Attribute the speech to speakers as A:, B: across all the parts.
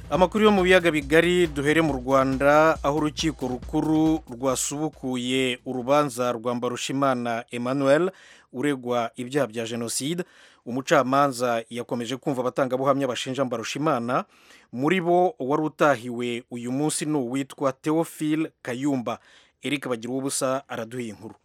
A: amakuru yo mu biyaga bigari duhere mu rwanda aho urukiko rukuru rwasubukuye urubanza rwa mbarushimana emmanuel uregwa ibyaha bya jenoside umucamanza yakomeje kumva abatangabuhamya bashinja mbarushimana muri bo wari utahiwe uyu munsi ni uwitwa theophile kayumba eric bagira ubusa araduha inkuru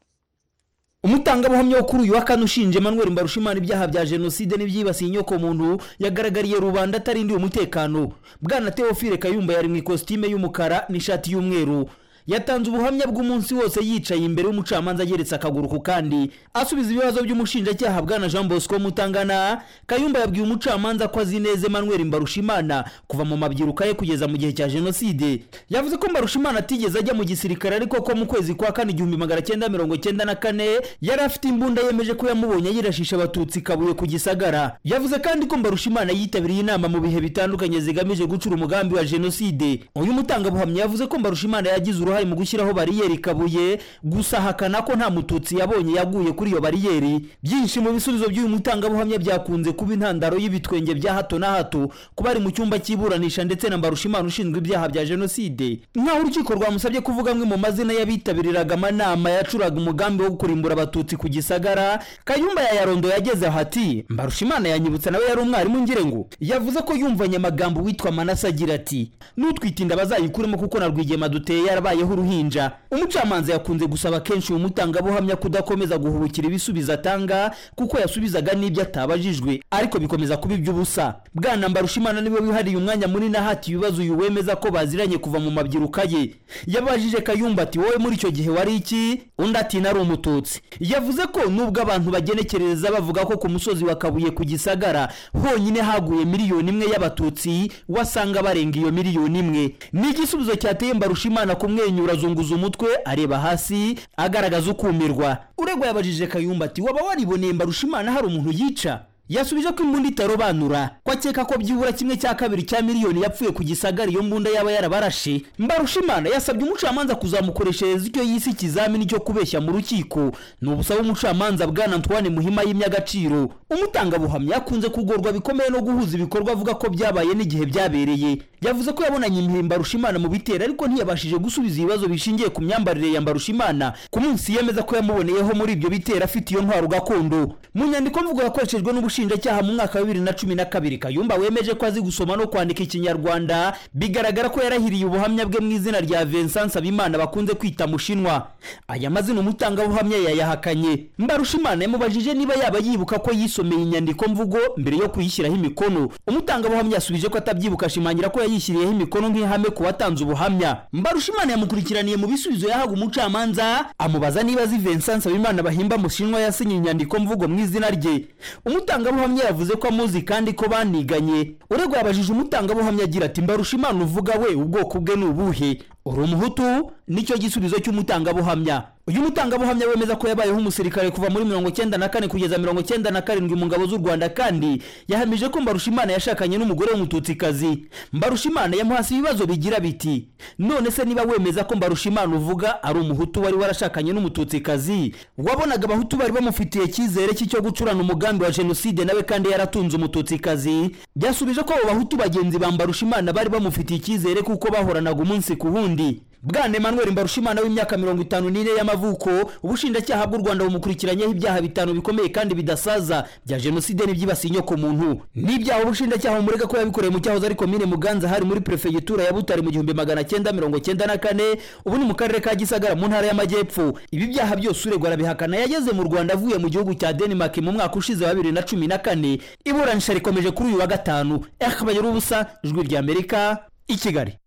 B: umutangabuhamya wo kuri uyu wa kane ushinja emmanuel mbarushimana ibyaha bya jenoside n'ibyibasiye inyoko muntu yagaragariye rubanda atarindiwe umutekano bwana theophile kayumba yari mu ikositime y'umukara n'ishati y'umweru yatanze ubuhamya bw'umunsi wose yicaye imbere y'umucamanza ageretse akaguru ku kandi asubiza ibibazo by'umushinjacyaha bwana jean bosco mutangana kayumba yabwiye umucamanza ko azi neza emmanuel mbarushimana kuva mu mabyiruka ye kugeza mu gihe cya jenoside yavuze ko mbarushimana atigeze ajya mu gisirikare ariko ko mu kwezi kwa kane igihumbi magana cyenda mirongo cyenda na kane yari afite imbunda yemeje ko yamubonye yirashisha abatutsi kabuye ku gisagara yavuze kandi ko mbarushimana yitabiriye inama mu bihe bitandukanye zigamije gucura umugambi wa jenoside uyu mutangabuhamya yavuze ko mbarushimana yagize uruhare uruhare mu gushyiraho bariyeri kabuye gusa hakana ko nta mututsi yabonye yaguye kuri iyo bariyeri byinshi mu bisubizo by'uyu mutangabuhamya byakunze kuba intandaro y'ibitwenge bya hato na hato kuba ari mu cyumba cy'iburanisha ndetse na mbarushimana ushinzwe ibyaha bya jenoside nk'aho urukiko rwamusabye kuvuga amwe mu mazina y'abitabiriraga amanama yacuraga umugambi wo kurimbura abatutsi ku gisagara kayumba yayarondo yageze aho ati mbarushimana yanyibutsa nawe yari umwarimu ngira ngo yavuze ko yumvanye amagambo witwa manase agira ati nutwitinda bazayikuremo kuko na rwigema duteye yarabaye habayeho uruhinja umucamanza yakunze gusaba kenshi uyu mutangabuhamya kudakomeza guhubukira ibisubizo atanga kuko yasubizaga n'ibyo atabajijwe ariko bikomeza kuba iby'ubusa bwana mbarushimana niwe wihariye umwanya munini ahati ibibazo uyu wemeza ko baziranye kuva mu mabyiruka ye yabajije kayumba ati wowe muri icyo gihe wari iki undi ati nari umututsi yavuze ko nubwo abantu bagenekerereza bavuga ko ku musozi wa kabuye ku gisagara honyine haguye miliyoni imwe y'abatutsi wasanga barenga iyo miliyoni imwe ni igisubizo cyateye mbarushimana kumwenyura kumwenyura azunguza umutwe areba hasi agaragaza ukumirwa uregwa yabajije kayumba ati waba wariboneye mbarushimana hari umuntu yica yasubije ko imbunda itarobanura ko akeka ko byibura kimwe cya kabiri cya miliyoni yapfuye ku gisagara iyo mbunda yaba yarabarashe mbarushimana yasabye umucamanza kuzamukoreshereza icyo yise ikizamini cyo kubeshya mu rukiko ni ubusaba umucamanza bwana ntwane muhima yimye agaciro umutangabuhamya yakunze kugorwa bikomeye no guhuza ibikorwa avuga ko byabaye n'igihe byabereye yavuze ko yabonanye imihe mbarushimana mu bitero ariko ntiyabashije gusubiza ibibazo bishingiye ku myambarire ya mbarushimana ku munsi yemeza ko yamuboneyeho muri ibyo bitero afite iyo ntwaro gakondo mu nyandiko mvugo yakoreshejwe n'ubu umushinjacyaha mu mwaka wa bibiri na cumi na kabiri kayumba wemeje ko azi gusoma no kwandika ikinyarwanda bigaragara ko yarahiriye ubuhamya bwe mu izina rya vincent nsabimana bakunze kwita mushinwa aya mazina umutangabuhamya yayahakanye mbarushimana yamubajije niba yaba yibuka ko yisomeye inyandiko mvugo mbere yo kuyishyiraho imikono umutangabuhamya yasubije ko atabyibuka ashimangira ko yayishyiriyeho imikono nk'ihame ku watanze ubuhamya mbarushimana yamukurikiraniye mu bisubizo yahaga umucamanza amubaza niba azi vincent nsabimana bahimba mushinwa yasinye inyandiko mvugo mu izina rye umutanga umutangabuhamya yavuze ko amuzi kandi ko baniganye uregwa yabajije umutangabuhamya agira ati mbarushimana uvuga we ubwoko bwe ni ubuhe uri umuhutu nicyo gisubizo cy'umutangabuhamya uyu mutangabuhamya wemeza ko yabayeho umusirikare kuva muri mirongo cyenda na kane kugeza mirongo cyenda na karindwi mu ngabo z'u rwanda kandi yahamije ko mbarushimana yashakanye n'umugore w'umututsikazi mbarushimana yamuhasi ibibazo bigira biti none se niba wemeza ko mbarushimana uvuga ari umuhutu wari warashakanye n'umututsikazi wabonaga abahutu bari bamufitiye icyizere cy'icyo gucurana umugambi wa jenoside nawe kandi yaratunze umututsikazi byasubije ko abo bahutu bagenzi ba mbarushimana bari bamufitiye icyizere kuko bahoranaga umunsi ku wundi burundi bwana emmanuel mbarushimana w'imyaka mirongo itanu n'ine y'amavuko ubushinjacyaha bw'u rwanda bumukurikiranyeho ibyaha bitanu bikomeye kandi bidasaza bya jenoside n'ibyibasiye inyoko muntu n'ibyaha ubushinjacyaha bumurega ko yabikoreye mu cyahoze ari komine muganza hari muri perefegitura ya butare mu gihumbi magana cyenda mirongo cyenda na kane ubu ni mu karere ka gisagara mu ntara y'amajyepfo ibi byaha byose uregwa arabihakana yageze mu rwanda avuye mu gihugu cya denmark mu mwaka ushize wa bibiri na cumi na kane iburanisha rikomeje kuri uyu wa gatanu ehbagira ubusa ijwi ry'amerika i kigali